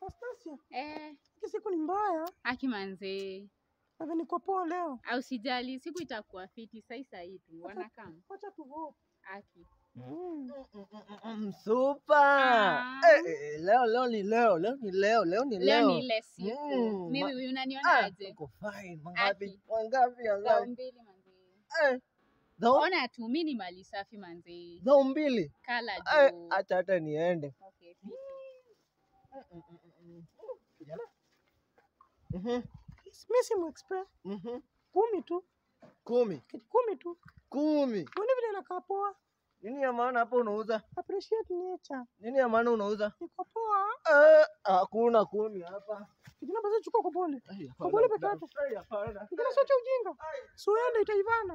Anastasia, Eh, hii siku ni mbaya. aki manzee. Sasa niko poa leo. Au sijali, siku itakuwa fiti sai sai tu. Wanakam. Wacha tu hope. Aki. Mm. Super. Ah. Eh, eh, leo leo ni leo, leo ni leo, leo ni Leo leo. ni ile siku. Mm, Mimi ma- huyu Ah, unanionaje? uko fine. Mangapi? Aki. Mangapi Dhao angapi? mbili manzee. Eh. Dhao Ona tu mimi ni mali safi manzee. dhao mbili. Kala Eh, juu. acha hata niende. Okay, fiti. Mhm. Mimi si expert. Mhm. Kumi tu. Kumi. Kitu kumi tu. Kumi. Mbona vile inakaa poa? Nini ya maana hapo unauza? Appreciate nature. Nini ya maana unauza? Niko poa. Eh, hakuna kumi hapa. Kijana basi chukua kwa pole. Ai, Kwa pole peke hapana. yake. Ai, hapana. Kijana sio cha ujinga. Suende itaivana.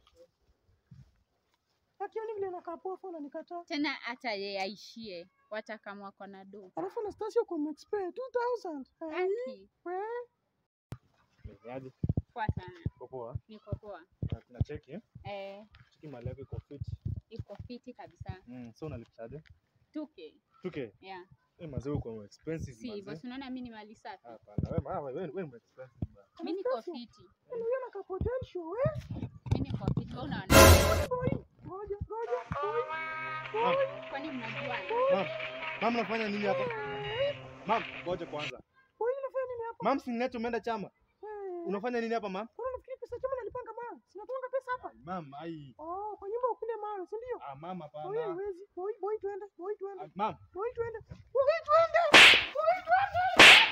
Akioni vile inakaa poa fona nikataa. Tena hata yeye aishie. Wacha kama wako na do. Alafu Anastasia kwa expert 2000. Eh, Aki. we. Aje, Poa sana. uko poa? Niko poa. Na- na cheki eh? Eh, Cheki mali yako iko fit. iko fiti kabisa. Mm, so unalipishaje? 2K. Tuke. Yeah. Eh, mazee uko expensive Si, mazee. basi unaona mimi ni mali safi. Hapana, wewe ma- wewe wewe ni expensive bana. Mimi niko fiti. Yaani huyo anakaa potential, we. Mimi niko fiti. Wewe unaona? Boy. Ngoja, ngoja. Kwani mnajua? Mam, mam unafanya nini hapa? Mam, ngoja kwanza. Boy, unafanya nini hapa? Mam, si neto umeenda chama. Eh, Unafanya nini hapa mam? Kwani unafikiri pesa chama nalipanga mawe? Sinatoanga pesa hapa. Mam, ai. Oh, kwa nyumba ukule mawe, si ndio? Ah, mam Boy, hapana. haiwezi. Boy, boy, twende. Boy, twende. Ah, Mam, Boy, twende. Boy, twende. Boy, twende.